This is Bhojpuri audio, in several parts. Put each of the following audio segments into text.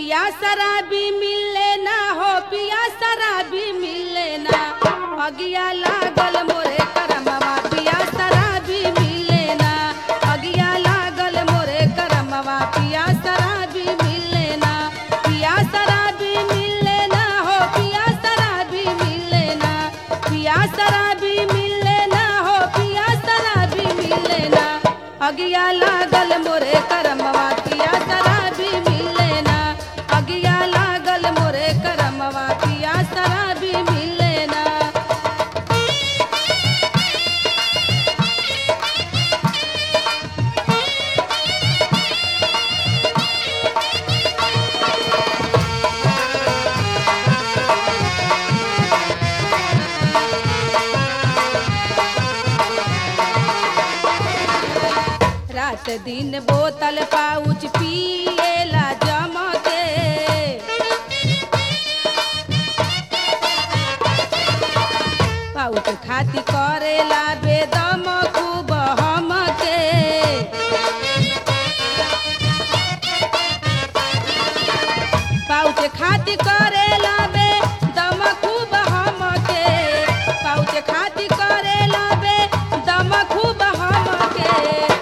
पिया शराबी मिले ना हो पिया शराबी मिले ना अगिया लागल मोरे करमवा पिया शराबी मिले ना अगिया लागल मोरे करमवा पिया शराबी मिले ना पिया शराबी मिले ना हो पिया शराबी मिले ना पिया शराबी मिले ना हो पिया शराबी मिले ना अगिया लागल मोरे करमवा पिया शराबी मिले ना अगिया लागल मोरे करमवा पिया शराबी मिले ना रात दिन बोतल पाउच पिएला जमके पाउच खाती करेला बेदम खूब हमके पाउच खाती करेला बेदम खूब हमके पाउच खाती करेला बेदम खूब हमके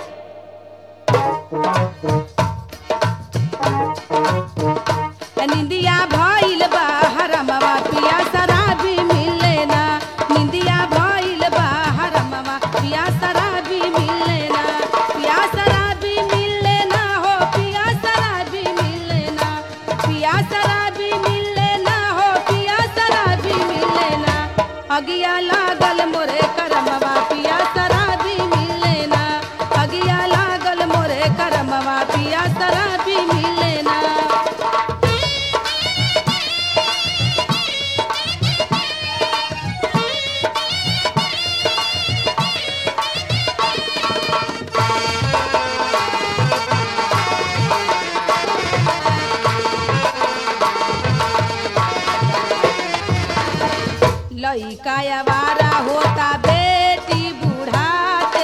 निंदिया भइल बा हरमवा पिया शराबी मिले ना निंदिया भइल बा हरमवा पिया शराबी मिले ना पिया शराबी मिले ना हो पिया शराबी मिले ना पिया शराबी मिले ना हो पिया शराबी मिले ना अगिया लागल मोरे करमवा पिया शराबी मिले ना अगिया लागल मोरे करमवा पिया शराबी मिले ना लइका आवारा होता बेटी बुढ़ाते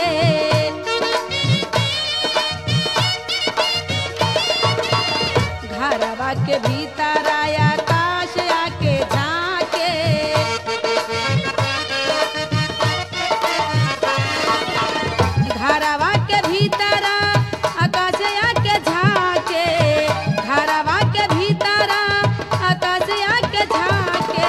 घरवा के भीतर आया काश आके झाके घरवा के भीतर आकाश आके झाके घरवा के भीतर आकाश आके झाके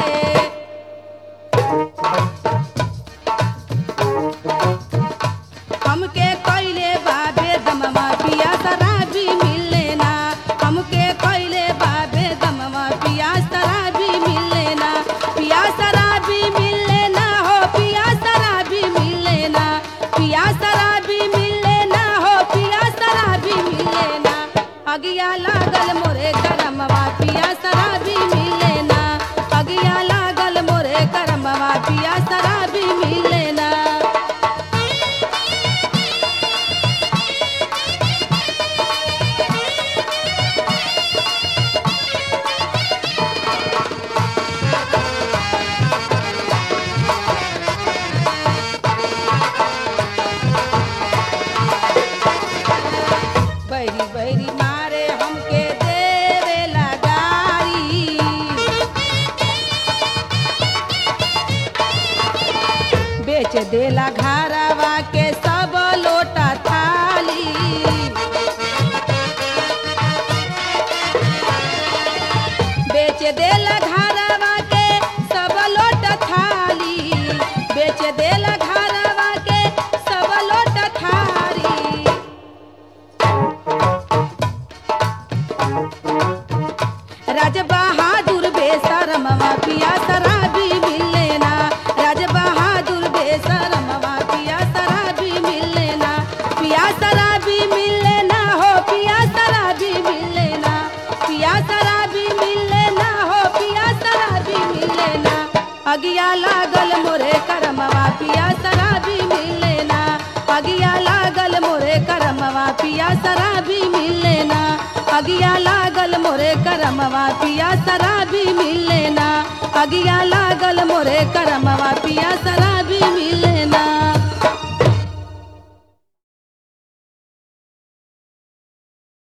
हमके कइले बाबे दमवा पिया शराबी मिले ना हमके कइले बाबे दमवा पिया शराबी मिले ना पिया शराबी मिले ना हो पिया शराबी मिले ना पिया शराबी मिले ना हो पिया शराबी मिले ना अगिया लागल मोरे करमवा पिया शराबी मिले ना अगिया लागल मोरे करमवा पिया शराबी मिले ना बैरी बैरी मारे हमके देवे लगारी बेच देला घरवा के सब लोटा थाली बेच देला घरवा के सब लोटा थाली बेच देला घरवा के सब लोटा थाली राज बहादुर बेसरमवा पिया शराबी मिले ना राज बहादुर बेसरमवा पिया शराबी मिले ना पिया शराबी मिले ना हो पिया शराबी मिले ना पिया शराबी मिले ना हो पिया शराबी मिले ना अगिया लागल मोरे करमवा पिया शराबी मिले ना अगिया लागल मोरे करमवा पिया शराबी मिले ना अगिया लागल मोरे करमवा पिया शराबी मिले ना अगिया लागल मोरे करमवा